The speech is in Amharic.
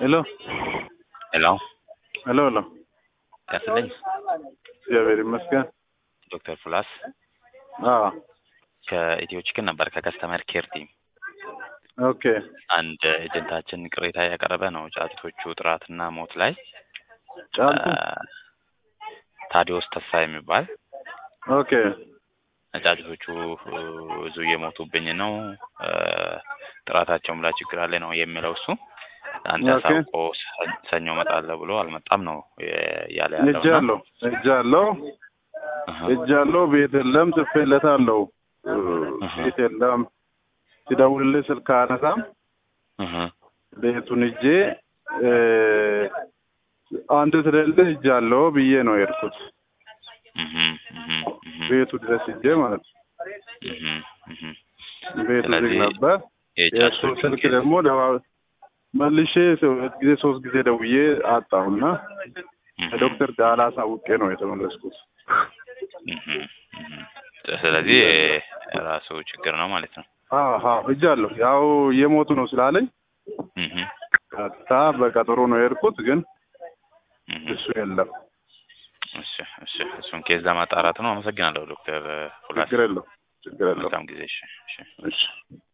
ሄሎ ሄሎ ሄሎ ሄሎ ያስልኝ እግዚአብሔር ይመስገን። ዶክተር ፕላስ አዎ ከኢትዮ ቺክን ነበር ከከስተመር ኬር ቲም ኦኬ አንድ ኤጀንታችን ቅሬታ ያቀረበ ነው ጫጩቶቹ ጥራትና ሞት ላይ ጫልቱ ታዲዮስ ተስፋ የሚባል ኦኬ ጫጩቶቹ ብዙ እየሞቱብኝ ነው ጥራታቸውም ላይ ችግር አለ ነው የሚለው እሱ አንተ ኦኬ። አሳውቆ ሰ- ሰኞ እመጣለሁ ብሎ አልመጣም ነው እያለ ያለው እና እጃለሁ እጃለሁ እህ፣ እጃለሁ ቤት የለም ጽፌለታለሁ እህ፣ ቤት የለም ሲደውልልህ ስልክ አነሳም እህ፣ ቤቱን እጄ እ፣ አንተ ስለሌለህ እጃለሁ ብዬ ነው የሄድኩት እህ፣ እህ፣ እህ፣ ቤቱ ድረስ እጄ ማለት ነው እህ፣ እህ። ቤቱ ዝግ ስለዚህ ነበር የእሱ የጫጩቶቹን ስልክ ኬዝ ደግሞ ደዋ መልሼ ሁለት ጊዜ ሶስት ጊዜ ደውዬ አጣሁና እህ፣ ዶክተር ዳላ አሳውቄ ነው የተመለስኩት። እህ፣ እህ። ስለዚህ ራሱ ችግር ነው ማለት ነው። አሀ እጃለሁ ያው እየሞቱ ነው ስላለኝ እህ፣ ቀጥታ በቀጠሮ ነው የሄድኩት፣ ግን እህ። እሱ የለም። እሺ፣ እሺ። እሱን ኬዝ ለማጣራት ነው። አመሰግናለሁ ዶክተር ፉላስ። ችግር የለው ችግር የለው። መልካም ጊዜ። እሺ፣ እሺ። እሺ